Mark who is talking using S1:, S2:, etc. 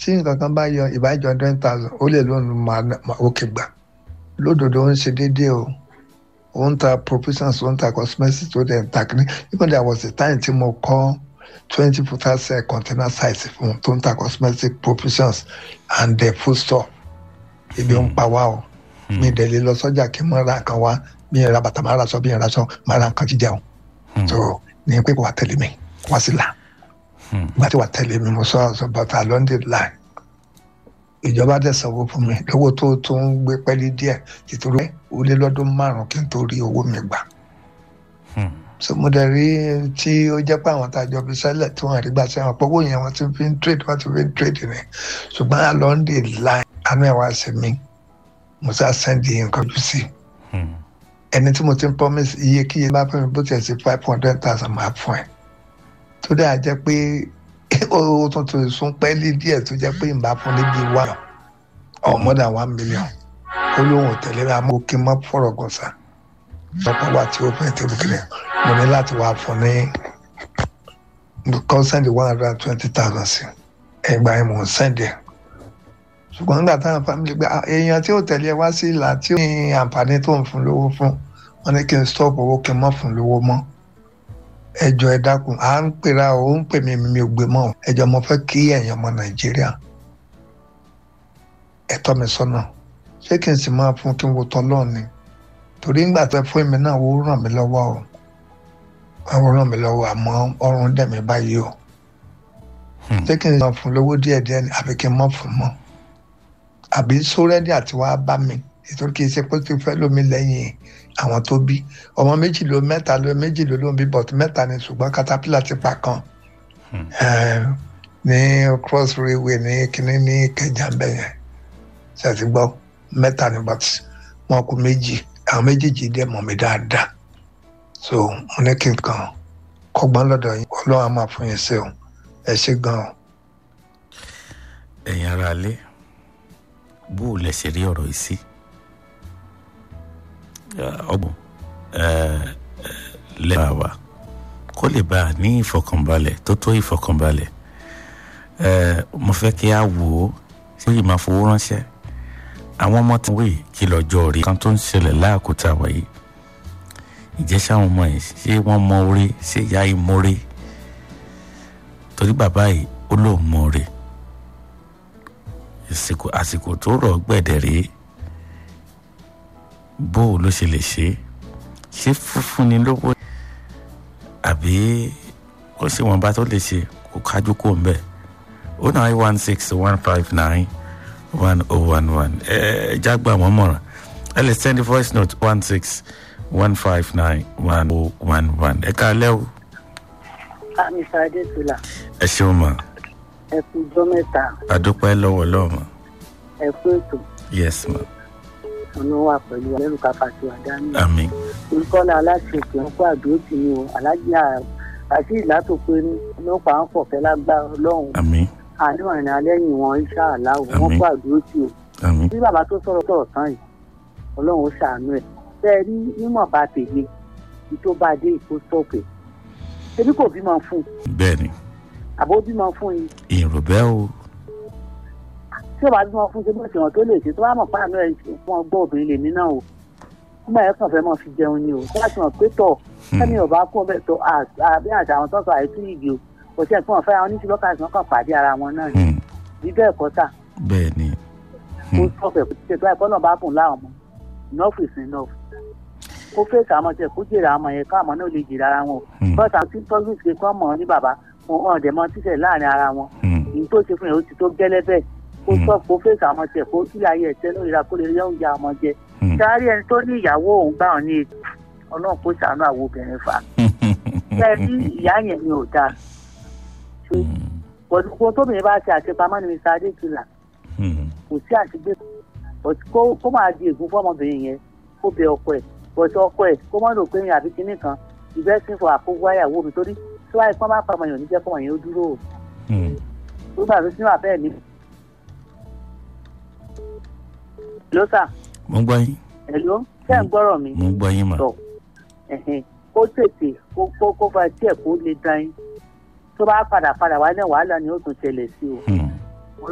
S1: tí nǹkan kan bá yọ ìbájọ hundred thousand ó lè lóun máa òkè gbà lódodo ó ń ṣe déédéé o ó ń ta provisions ó ń ta cosmetics ó dẹ̀ ń ta kínní even there was a time tí mo kọ́ twenty footer cell container size fún un tó ń ta cosmetic provisions and the food store ibi ń pa wá o mi dẹ̀ lè lọ sọ́jà kí n mọ̀ ra nǹkan wá bí n ra bàtà máa ra sọ bí n ra sọ máa ra nǹkan jíjẹun so ní pé kò wá tẹ̀lé mi wá sí là ìgbà tí wà tẹ̀lé mi mo sọ ọ̀sán bàtà london line ìjọba dẹ̀ sanwó fún mi lówó tó tó ń gbé pẹ́lí díẹ̀ ìtòrò ó lé lọ́dún márùn-ún kí n tó rí owó mi gbà so mo dẹ̀ rí tí ó jẹ́ pé àwọn tàjọ fi sẹ́lẹ̀ tí wọ́n rí gbà sí àwọn pọ́wọ́ yẹn wọ́n ti fi ń trade wọ́n ti fi ń trade ni ṣùgbọ́n a london line àánú ẹ̀ wá sí mi mo sá sẹ́ndì nǹkan jù sí ẹni tí mo ti ń promise iye kí iye bá fún mi bó tiẹ̀ sí five hundred thousand máa fún ẹ tó dáa jẹ́ pé ó tuntun sún pẹ́ẹ́lí díẹ̀ tó jẹ́ pé ìbá fún níbi one or more than one million ó lóun ò tẹ̀lé ra mọ́ kí n má fọ̀rọ̀ gùn sá lọ́pọ̀ wà tí ó fẹ́ tẹ̀lé kiri mo ní láti wá fún ní kọ́ sẹ́ndì one hundred and twenty thousand sí ẹgbà yẹn mò ń sẹ́ndì ẹ̀ ṣùgbọ́n nígbà táwọn family gbé èèyàn tí ó tẹ̀lé wá sí ìlà tí ó ní àǹfààní tó ń fún lówó fún wọn ní kí n stop owó kí n má fún lówó mọ́ ẹjọ ẹ dákun à ń pera ó ń pè mí mi ò gbé mọ ẹjọ mo fẹ́ kí ẹ̀yin ọmọ nàìjíríà ẹ tọ́ mi sọ́nà ṣé kí n sì máa fún kí n wo tọlọ ni torí ńgbà tó fún mi náà ó ràn mí lọ́wọ́ o ó ràn mí lọ́wọ́ àmọ́ ọrùn dẹ̀ mí báyìí o ṣé kí n máa fún lówó díẹ̀díẹ̀ ni àbí kí n má fún mọ́ àbí sórẹ́dì àti wàá bá mi ètò kì í ṣe pé kí n fẹ́ lómi lẹ́yìn àwọn tó bí ọmọ méjì ló mẹ́ta ló méjì ló ló ń bí bọ̀tù mẹ́ta ni ṣùgbọ́n caterpillar ti pa kan ní cross railway ní kínní ní kẹjà ń bẹ̀ yẹn ṣàti gbọ́ mẹ́ta ni bọ̀tù wọn kú méjì àwọn méjèèjì dẹ̀ mọ̀ mí dáadáa so mo ní kí n kàn kọ́gbọ́n lọ́dọ̀ yín ọlọ́run á máa fún yín ṣe o ẹ ṣe gan-an.
S2: ẹ̀yin ara lé bó o lẹ ṣe rí ọ̀rọ̀ yìí sí ọgbọ̀n lẹ́yìn àwa kó lè bá a ní ìfọkànbalẹ̀ tó tó ìfọkànbalẹ̀ mo fẹ́ kí a wò ó ṣé yìí máa fowó ránṣẹ́ àwọn ọmọ tí wọ́n kí lọ́jọ́ rí kan tó ń ṣẹlẹ̀ láàkútà wáyé ìjẹ́ sáwọn ọmọ yìí ṣé wọ́n mọ orí ṣé ìyá yìí mọ orí torí bàbá yìí ó lóun mọ orí àsìkò tó rọ̀ gbẹ̀dẹ̀ rèé bó o ló ṣe lè ṣe ṣé fúnfún ni lówó àbí ó ṣe wọn bá tó lè ṣe kó kájú kó ń bẹ o nine one six one five nine one oh one one ẹ ẹ jágbá wọn mọ̀ràn ẹ lè send voice note one six one five nine one oh one one ẹ ká lẹ́ o.
S3: mr adetula
S2: ẹ ṣeun mọ.
S3: ẹ kú ijọ́ mẹ́ta.
S2: adúpẹ́ lọ́wọ́ lọ́wọ́.
S3: ẹ kú ètò.
S2: yes ma
S3: ọ̀nà wà pẹ̀lú ẹlẹ́rù káfàtì àdánù.
S2: àmín.
S3: olùkọ́lá aláṣẹ òkè ń kó àdúró tì mí o alájà àti ìlàtòpé ọlọ́pàá ń fọ̀fẹ́ lágbára ọlọ́run.
S2: àmín.
S3: àánú ìrìn alẹ́yìn wọn iṣẹ́ àláwọ̀ wọn kó àdúró tì o.
S2: àmín.
S3: bí bàbá tó sọ̀rọ̀ sọ̀rọ̀ tán yìí ọlọ́run ó ṣàánú ẹ̀. bẹ́ẹ̀ rí nímọ̀ bá tèmi ní tó bá dé ìkó sọ̀kè. ebi kò bímọ fún un.
S2: bẹ́ẹ̀ni.
S3: àbó bímọ fún yín.
S2: ìrò bẹ́ẹ̀ o
S3: tí o bá bímọ fún ṣe bó ṣe hàn tó lè ṣe tó bá mọ̀ pàánù ẹ̀ fún ọgbọ́n obìnrin lèmi náà o nígbà yẹn kàn fẹ́ mọ̀ fi jẹun ni o tó bá ti mọ̀ pé tọ̀ sẹ́mi ò bá kú ọbẹ̀ tó àbí àti àwọn tó sọ àìsí ìdí o kò sí ẹ̀fọn ọ̀fẹ́ àwọn oníṣẹ́ lọ́kàtí wọn kàn pàdé ara wọn náà ni bí bẹ́ẹ̀ kọ́ tà
S2: bẹ́ẹ̀ ni.
S3: kó sọ̀fẹ̀ kó ṣe tó ẹ̀kọ́ náà bá kùn láwọn ọmọ enough is enough kó fèsì àwọn ọmọ tiẹ̀ kó jèrè àwọn ọmọ yẹn káwọn ọmọ náà lè jèrè ara wọn bọ́sà tí tọ́jú ìṣe kọ́ mọ̀ ní bàbá wọn ọ̀dẹ̀ mọ́ títẹ̀ láàrin ara wọn ìyí tó ṣe fún yẹn ó ti tó gẹ́lẹ́ bẹ́ẹ̀ kó sọ kó fèsì àwọn tiẹ̀ kó kílẹ̀ ayé ẹ̀tẹ́ lórí ra kó lè rí oúnjẹ àwọn jẹ. sáré ẹni tó ní ìyàwó òun gbà ọ́ ní etí ọlọ́run kó ṣàánú àwọn obìnrin fa. bẹ́ẹ̀ bí ìyá yẹn ni ò dáa. kó tóbìnrin bá ṣe àṣepamọ́ ní mr adékìlá kò sí àṣegbé kó máa di ègún fọmọbìnrin yẹn kó bẹ ọkọ ẹ̀ bọ̀tọ̀ ọkọ ẹ̀ kó mọ́ lò pé yẹn àbí kinní kan ìbẹ́sìn fún àkókò àyàwó mi torí tí wáyé pọ́n bá pa ọmọ yẹn ò ní jẹ́ kọ́mọ yẹn ó dúró o. nígbà tó sínú àbẹ́ẹ̀ mi ló sà.
S2: mo ń gbọ́ yín.
S3: ẹ̀ló ṣé ń gbọ́rọ̀ mi.
S2: mo ń gbọ́ yín mà.
S3: tọ̀ kó tètè kó kó kó fa tiẹ̀ kó lè dán yín tó bá padà padà wá náà wàhálà ni ó tún ṣẹlẹ̀ sí o.